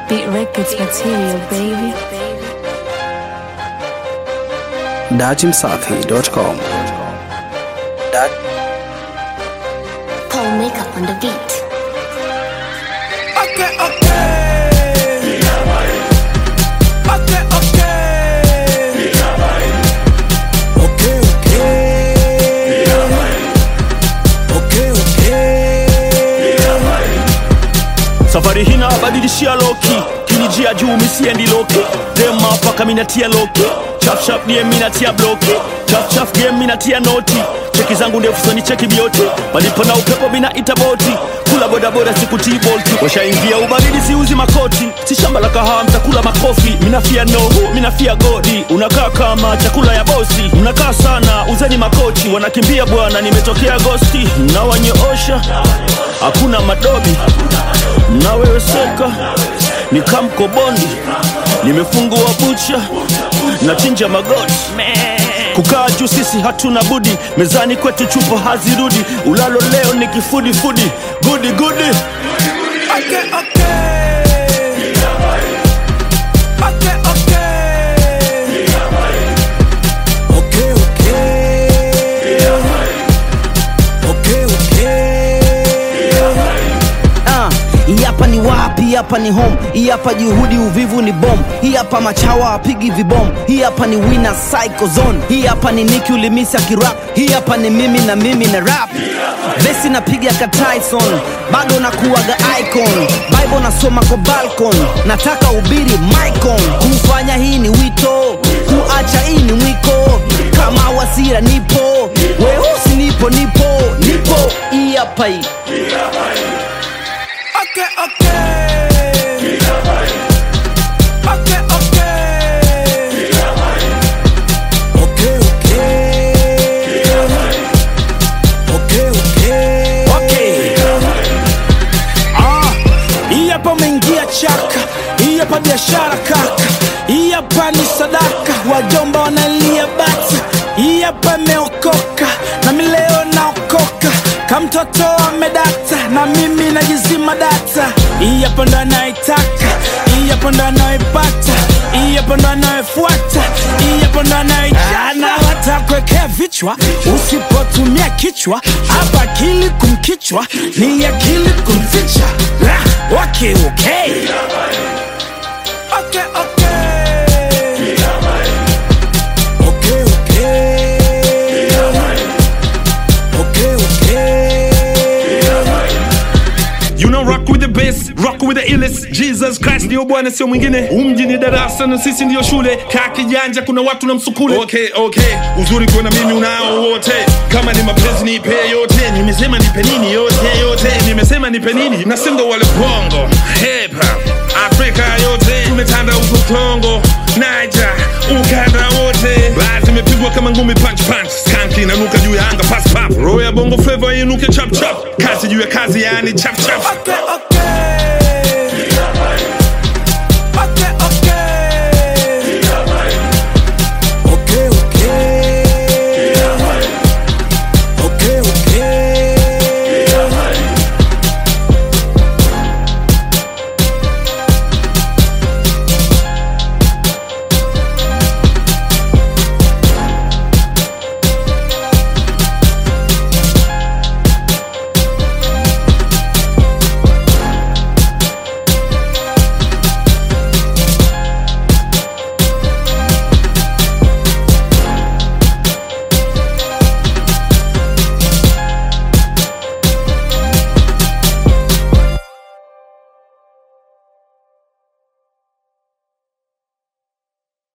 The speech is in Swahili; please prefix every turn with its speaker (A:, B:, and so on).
A: Beat Records material, baby.
B: dachimsafi.com.
C: Paul makeup on the beat.
D: Okay, okay. Okay, okay. Okay, okay. Okay, okay.
E: safari hina badilishia loki kinijia juu misiendi loki dema paka minatia loki chafchaf die minatia bloki chafchaf game minatia noti cheki zangu ndefu soni cheki bioti palipo na upepo minaita boti kula bodaboda sikutii bolti washaingia ubaridi siuzi makoti si shamba la kahawa mtakula makofi minafia nohu minafia godi unakaa kama chakula ya bosi mnakaa sana uzeni makochi wanakimbia bwana nimetokea gosti nawanyoosha hakuna madobi na wewe seka ni kamkobondi nimefungua bucha na chinja magoti kukaa juu sisi hatuna budi mezani kwetu chupa hazirudi ulalo leo ni kifudifudi gudi gudi
D: Okay, okay. Okay, okay. Okay, okay. Okay, okay.
F: Ah, hii hapa ni wapi? Hii hapa ni home. Hii hapa juhudi, uvivu ni bom. Hii hapa machawa apigi vibom. Hii hapa ni winner psycho zone. Hii hapa ni Nicki ulimisi akirap. Hii hapa ni mimi na mimi na rap. Besi napiga ka Tyson, bado nakuwaga icon. Bible nasoma kwa balcon, nataka ubiri micon. Kufanya hii ni wito, kuacha hii ni mwiko. Kama wasira nipo, weusi nipo, nipo, nipo. Hii hapa hii.
D: Okay, okay. Okay, okay. Okay, okay. Okay, okay. Ah, hii hapa umeingia chaka, hii hapa biashara kaka, hii hapa ni sadaka, wajomba wanalia bata, hii hapa imeokoka na mi leo naokoka, kamtoto amedata na mimi najizima data, hii hapa ndo anaitaka, hii hapa ndo anaipata, hii hapa ndo anayefuata, hii hapa ndo anaijana, watakwekea vichwa usipotumia kichwa, hapa akili kumkichwa ni akili kumficha. Ah, Okay, okay. Okay, okay. Okay, okay. Okay, okay.
G: You know rock with the bass, rock with the illest Jesus Christ ndio bwana sio mwingine umji ni darasa na sisi ndio shule kaa kijanja kuna watu na msukule okay, okay. uzuri kuona mimi unao wote kama ni mapenzi nipe yote nimesema nipe nini yote yote nimesema nipe nini na singo wale bongo hip hop Afrika yote tumetanda huko Kongo Niger ukanda wote basi imepigwa kama ngumi punch punch skanki inanuka juu ya anga pass pap roho ya bongo flavor inuke chap chap kazi juu ya kazi yani chap chap
D: Okay, okay.